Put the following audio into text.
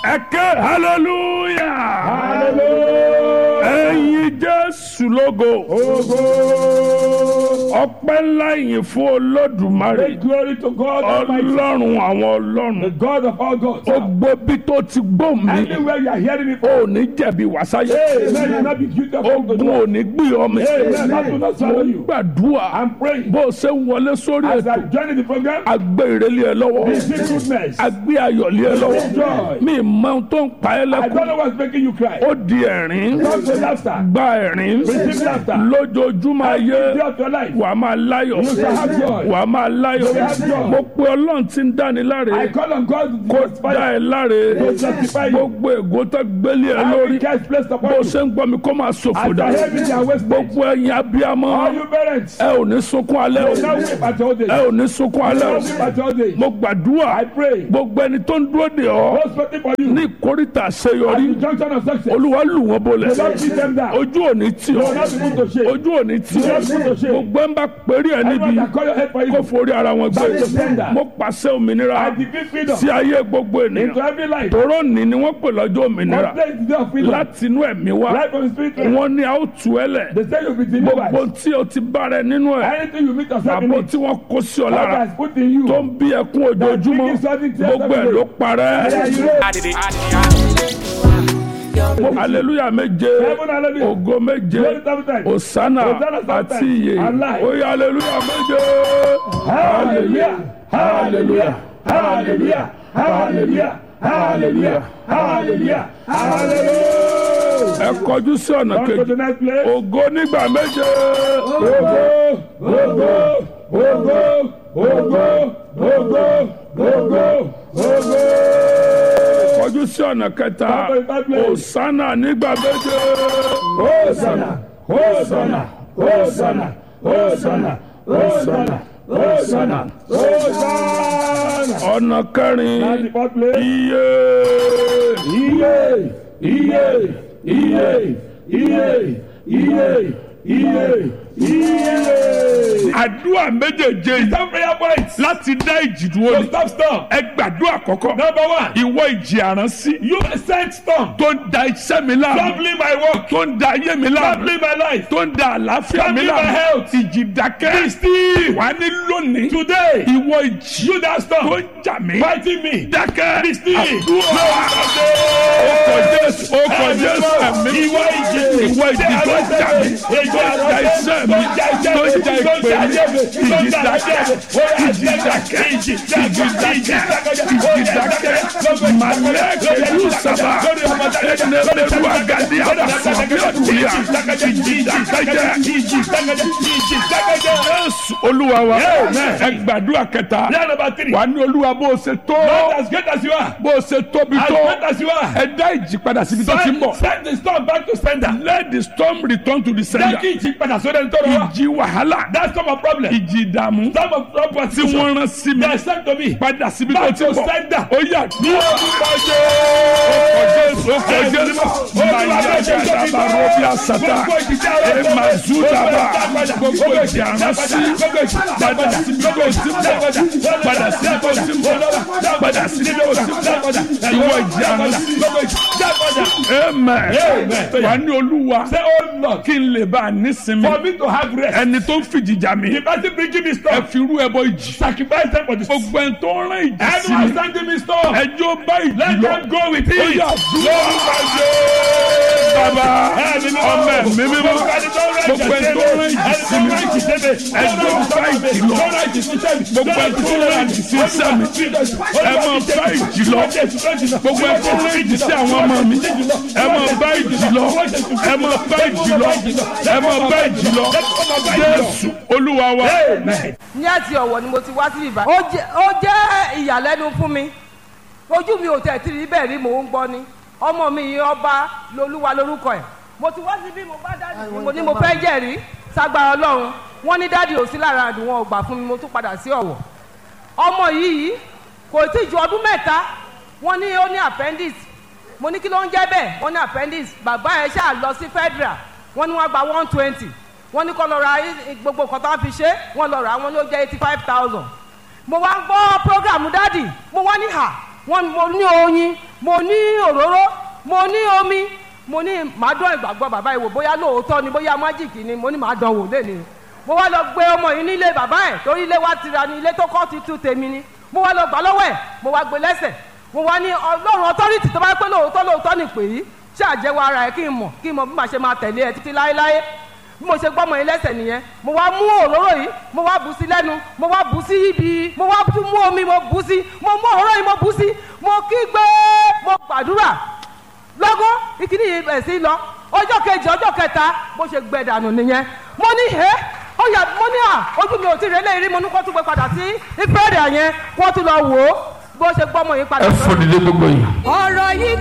ẹ ké hallelujah hallelujah. ẹ̀yin jésù lógo ọpẹ́ ńlá yìí fún olódùmarè Make glory to God Almighty, ọlọ́run àwọn the ọlọ́run God of all gods. ó gbóbi tó ti gbó mi Anywhere you are hearing me ò from, ní jẹ̀bi wàsáyé Amen. You will not be guilty of ogun wrongdoing. ò ní gbé ọmọ Amen. That will not mo swallow ń you. gbàdúrà I'm praying. bó o ṣe ń wọlé sórí As ètò I join the program, agbé ìrẹ́lẹ̀ ẹ lọ́wọ́ receive goodness. agbé ayọ̀lẹ̀ ẹ lọ́wọ́ Joy. mi mọ ohun tó ń pa ẹ́ I don't lẹ́kùn know what's making you cry. ó di ẹ̀rín Come to laughter. gba ẹ̀rín Receive laughter. lójoojúmọ́ ayé Day of your life. wà á máa láyọ̀ You shall have joy. wà á máa láyọ̀ You will have joy. mo pe ọlọ́run tí ń dáni láre I call on God to kó justify dá ẹ láre To justify you. gbogbo ègò tó gbélé ẹ every lórí curse placed bó upon you. ṣe ń gbọ́ mi kó máa ṣòfò As dà I hear me, they are wasted. gbogbo ẹ̀yin abiyamọ All you parents, ẹ ò ní sunkún alẹ́ o now weep at your ẹ day. ò ní sunkún alẹ́ Now o weep at your day. mo gbàdúrà I pray. gbogbo ẹni tó ń dúró de ọ Those waiting for you. ní ìkórìtà At àṣeyọrí the junction of success. olúwa lù wọ́n bolẹ̀ Do not beat them down. ojú ò ní tì Do ọ́ not be put to shame. ojú ò ní tì ọ́ Do not be put to shame. gbogbo ẹ̀ ń bá péré ẹ̀ níbi Everyone that call your head for kó you. forí ara wọn gbé Back to sender. mo pàṣẹ òmìnira I decree freedom sí ayé gbogbo into ènìyàn every life. tòró ní ni wọ́n pè lọ́jọ́ òmìnira What place is there of freedom? láti inú ẹ̀mí wá Life from the spirit. realm. wọ́n ní a ó tú ẹ lẹ̀ They say you'll be gbogbo delivered. tí o ti bá rẹ nínú ẹ̀ Anything you meet yourself in àbò it. tí wọ́n kó sí ọ God lára has put in you. tó ń bí ẹkún ojoojúmọ́ gbogbo ẹ̀ ló parẹ́ aleluya méje Heaven, hallelujah. ògo méje Glory seven times. osana Hosanna seven àti times. iye Alive. oye aleluya méje Hallelujah. Hallelujah. Hallelujah. Hallelujah. Hallelujah. Hallelujah. Hallelujah. ẹ kọjú sí ọ̀nà Come to kejì the next place. ògo nígbà méje Ogo, ogo, ogo, ogo, ogo, ogo, ogo. kọjú sí ọ̀nà kẹta Come to the third place. osana nígbà méje Hosanna, Hosanna, Hosanna, Hosanna, Hosanna, Hosanna, Hosanna. ọ̀nà kẹrin That's the fourth place. iye Iye, iye, iye, iye, iye, iye, iye. àdúrà méjèèjé yìí Some prayer points. láti dá ìjì dúró So ni stop storm. ẹ gbàdúrà kọ́kọ́ Number one, ìwọ ìjì àránsí you sent storm. tó ń da iṣẹ́ mi láàmú Troubling my work. tó ń da ayé mi láàmú Troubling my life. tó ń da àlàáfíà mi Troubling my láàmú health. ìjì dákẹ́ Be still. wà ní lónìí Today, ìwọ ìjì you that tó storm. ń jà mí Fighting me. dákẹ́ Be still. àdúrà ọkọ̀ jésù ọkọ̀ jésù ẹ̀mí Ìwọ ìjì. ìwọ ìjì tó ń jà mí tó ń da iṣẹ́ mi tó ń ja ìpè mi ìjì dákẹ́ ìjì dákẹ́ ìjì dákẹ́ ìjì dákẹ́ malẹ́kẹ̀ yóò sábà ẹnẹ́lẹ́rú agadi àbàfọ̀ bíọ́dúnrún ìjì dákẹ́ jésù olúwa wa ẹ gbàdúrà kẹta Prayer number three. wà ní olúwa bó o ṣe tó Not as great as you are. bó o ṣe tóbi As tó great as you are. ẹ dá ìjì padà síbi tó ti ń bọ̀ Send the storm back to sender. let the storm return to the Jẹ́ sender kí ìjì padà sórí ẹni tó rọ wá. ìjì wàhálà That's not my problem. ìjì ìdààmú Some of problem tí wọ́n rán sí mi They are sent to me. padà síbi tó Back ti to ń bọ̀ sender. ó yà ní Orúkọ Jésù ó kọ Jésù màyà gàdàbà rọ́bì àsàtà ẹ máa zú dàbà gbogbo ìjì àrán sí padà síbi tó ti ń bọ̀ padà síbi tó ti ń bọ̀ padà síbi tó ti ń bọ̀ ìwọ ìjì àrán sí amen wà ní olúwa Say, oh Lord, kí n lè bá a nísinmi for me to have rest. ẹni tó ń fìjì jà mí The person bringing me ẹ storm, fi irú ẹbọ ìjì sacrifice them for the storm. gbogbo ẹni tó ń rán ìjì sí mi Anyone sending me storm, ẹjọ́ bá ìjì let lọ them go with ó it. yà dúró bàbá ọmọ ẹ̀mí mímọ́ gbogbo ẹni tó ń rán ìjì sí mi ẹjọ́ bá ìjì lọ gbogbo ẹni tó ń rán ìjì sí iṣẹ́ mi ẹ máa bá ìjì lọ gbogbo ẹni tó ń rán ìjì sí àwọn ọmọ mi ẹ máa bá ìjì lọ ẹ máa bá ìjì lọ ẹ máa bá ìjì lọ jésù olúwa wa. ní àti ọ̀wọ̀ ni mo ti wá sí ìbá. ó jẹ́ ó jẹ́ ìyàlẹ́nu fún mi ojú mi ò tẹ̀ tí rí bẹ́ẹ̀ rí mò ń gbọ́ ni ọmọ mi yìí ọba lolúwa lórúkọ ẹ̀ mo ti wá sí bí mo bá dáàdì mi mo ní mo fẹ́ jẹ́rìí ságbára ọlọ́run wọ́n ní dáàdì ò sí lára àdùn wọn ò gbà fún mi mo tún padà sí ọ̀wọ̀ ọmọ yìí kò tí ju ọdún mẹ́ta wọ́n ní ó ní appendix mo ní kí ló ń jẹ́ bẹ́ẹ̀ wọ́n ní appendix bàbá ẹ̀ ṣáà lọ sí federal wọ́n ní wọ́n gba one twenty wọ́n ní kó lọ ra i- gbogbo nǹkan tó wọ́n fi ṣe wọ́n lọ rà á, wọ́n ní ó jẹ́ eighty five thousand mo wá ń gbọ́ program dádì mo wá ní hà wọ́n mo ní oyin mo ní òróró mo ní omi mo ní màá dán ìgbàgbọ́ bàbá yìí wò bóyá lóòótọ́ ni bóyá májìkì ni mo ní màá dán wò lẹ́nu mo wá lọ gbé ọmọ yìí nílé bàbá ẹ̀ torí ilé wa tira ni ilé tó kọ́ ti tú tèmi ni mo wá lọ gbà lọ́wọ́ ẹ̀ mo wá gbé lẹ́sẹ̀ mo wá ní ọlọ́run ọtọ́rìtì tó bá pẹ́ lóòótọ́ lóòótọ́ ni pè é ṣáàjẹ́wọ́ ara ẹ̀ kí n mọ̀ kí n mọ̀ bí màá ṣe máa tẹ̀lé ẹ títí láéláé bí mo ṣe gbọ́mọ yìí lẹ́sẹ̀ nìyẹn mo wá mú òróró yìí mo wá bù sí lẹ́nu mo wá bù sí ibi mo wá tún mú omi mo bù sí mo mú òróró yìí mo bù sí mo kígbe mo gbàdúrà lọ́gọ́ ìkíní yìí bẹ̀ sí lọ ọjọ́ kejì ọjọ́ kẹta bó ṣe gbẹ dànù nìyẹn mo ní ẹ́ ó yà mo ní à ojú mi ò tí ì rẹ́lẹ̀ rí mo ní kó tún gbé padà sí ìfẹ́rẹ́ yẹn kó tún lọ wò ó bó ṣe gbọ́mọ yìí padà. ẹ fún nílé gbogbo yìí. ọ̀rọ̀ yìí